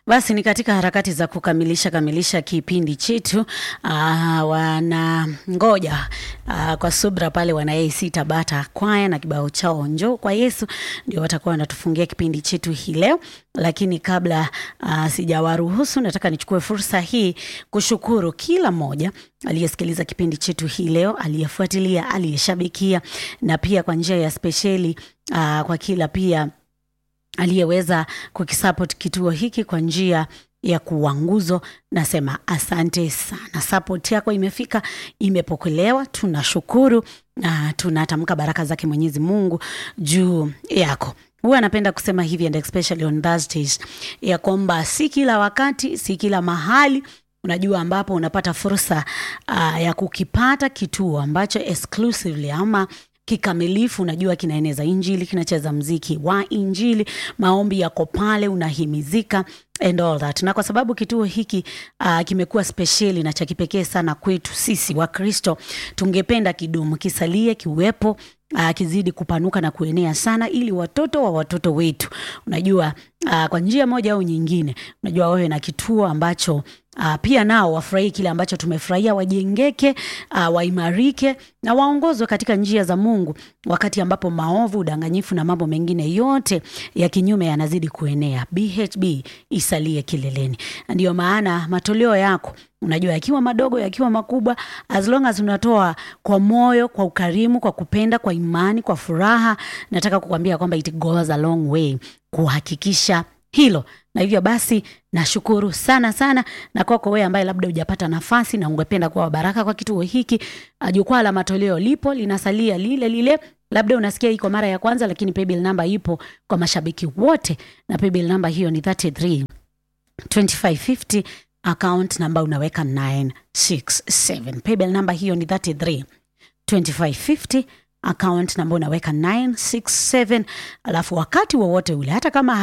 Basi ni katika harakati za kukamilisha kamilisha kipindi chetu uh, wanangoja uh, kwa subra pale wana AC Tabata kwaya na kibao chao njoo kwa Yesu ndio watakuwa wanatufungia kipindi chetu hii leo, lakini kabla uh, sijawaruhusu, nataka nichukue fursa hii kushukuru kila mmoja aliyesikiliza kipindi chetu hii leo, aliyefuatilia, aliyeshabikia na pia kwa njia ya spesheli uh, kwa kila pia aliyeweza kukisupport kituo hiki kwa njia ya kuwa nguzo. Nasema asante sana, support yako imefika, imepokelewa. Tunashukuru na tunatamka baraka zake Mwenyezi Mungu juu yako. Huwa anapenda kusema hivi and especially on Thursdays ya kwamba si kila wakati, si kila mahali unajua ambapo unapata fursa uh, ya kukipata kituo ambacho exclusively ama kikamilifu unajua kinaeneza injili, kinacheza mziki wa injili, maombi yako pale, unahimizika and all that. Na kwa sababu kituo hiki uh, kimekuwa spesheli na cha kipekee sana kwetu sisi wa Kristo, tungependa kidumu, kisalie, kiwepo uh, kizidi kupanuka na kuenea sana, ili watoto wa watoto wetu, unajua uh, kwa njia moja au nyingine, unajua wawe na kituo ambacho Uh, pia nao wafurahie kile ambacho tumefurahia, wajengeke, uh, waimarike na waongozwe katika njia za Mungu, wakati ambapo maovu, udanganyifu na mambo mengine yote ya kinyume yanazidi kuenea. BHB isalie kileleni. Ndiyo maana matoleo yako unajua yakiwa madogo yakiwa makubwa, as long as unatoa kwa moyo, kwa ukarimu, kwa kupenda, kwa imani, kwa furaha, nataka kukwambia kwamba it goes a long way kuhakikisha hilo na hivyo basi nashukuru sana sana, na kwako wewe ambaye labda hujapata nafasi na ungependa kuwa baraka kwa kituo hiki, jukwaa la matoleo lipo linasalia lile lile. Labda unasikia iko mara ya kwanza, lakini paybill namba ipo kwa mashabiki wote, na paybill namba hiyo ni 33 2550 account namba unaweka 967. Paybill namba hiyo ni 33 2550 account namba unaweka 967, alafu wakati wowote ule hata kama